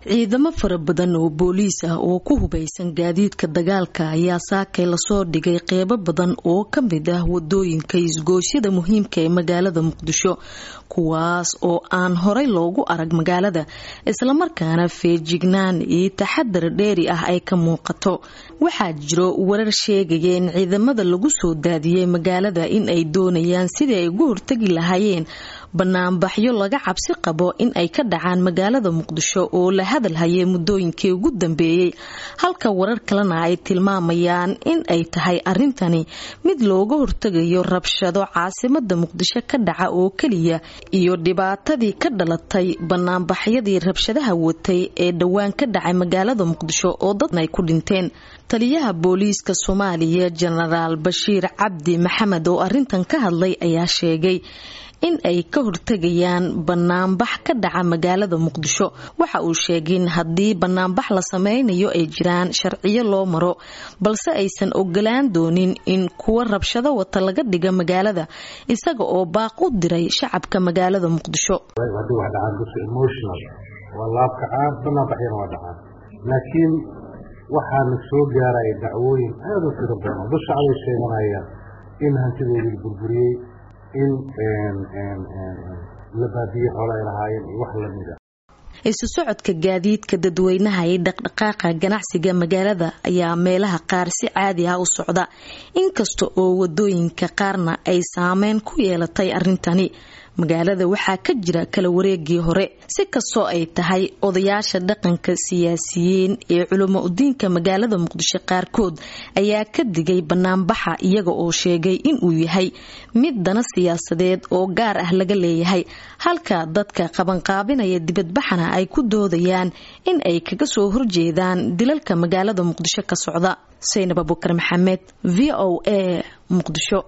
ciidamo fara badan oo booliis ah oo ku hubaysan gaadiidka dagaalka ayaa saakay lasoo dhigay qeybo badan oo ka mid ah wadooyinka isgoosyada muhiimka ee magaalada muqdisho kuwaas oo aan horey loogu arag magaalada islamarkaana feejignaan iyo taxadar dheeri ah ay ka muuqato waxaa jiro warar sheegaya in ciidamada lagu soo daadiyey magaalada in ay doonayaan sidii ay ugu hortagi lahaayeen banaanbaxyo laga cabsi qabo in ay ka dhacaan magaalada muqdisho oo la hadalhayay muddooyinkii ugu dambeeyey halka warar kalena ay tilmaamayaan in ay tahay arrintani mid looga hortegayo rabshado caasimada muqdisho ka dhaca oo keliya iyo dhibaatadii ka dhalatay banaanbaxyadii rabshadaha watay ee dhowaan ka dhacay magaalada muqdisho oo dadna ay ku dhinteen taliyaha booliiska soomaaliya jenaraal bashiir cabdi maxamed oo arintan ka hadlay ayaa sheegay in ay ka hortegayaan banaanbax ka dhaca magaalada muqdisho waxa uu sheegay in haddii banaanbax la sameynayo ay jiraan sharciyo loo maro balse aysan ogolaan doonin in kuwa rabshado wata laga dhiga magaalada isaga oo baaq u diray shacabka magaalada muqdisho laakiin waxaana soo gaaraya dacwooyin aada u tiro badan dad shacbay sheeganayaan in hantidoodii burburiyey in la baadiyey xoolo ay lahaayeen iyo wax lamida isu socodka gaadiidka dadweynaha ee dhaqdhaqaaqa ganacsiga magaalada ayaa meelaha qaar si caadi ah u socda inkasta oo wadooyinka qaarna ay saameyn ku yeelatay arrintani magaalada waxaa ka jira kala wareegii hore si kastoo ay tahay odayaasha dhaqanka siyaasiyiin ee culamo udiinka magaalada muqdisho qaarkood ayaa ka digay banaanbaxa iyaga oo sheegay inuu yahay mid dana siyaasadeed oo gaar ah laga leeyahay halka dadka qabanqaabinaya dibadbaxana ay ku doodayaan in ay kaga soo horjeedaan dilalka magaalada muqdisho ka socda saynab abukar maxamed v o a muqdisho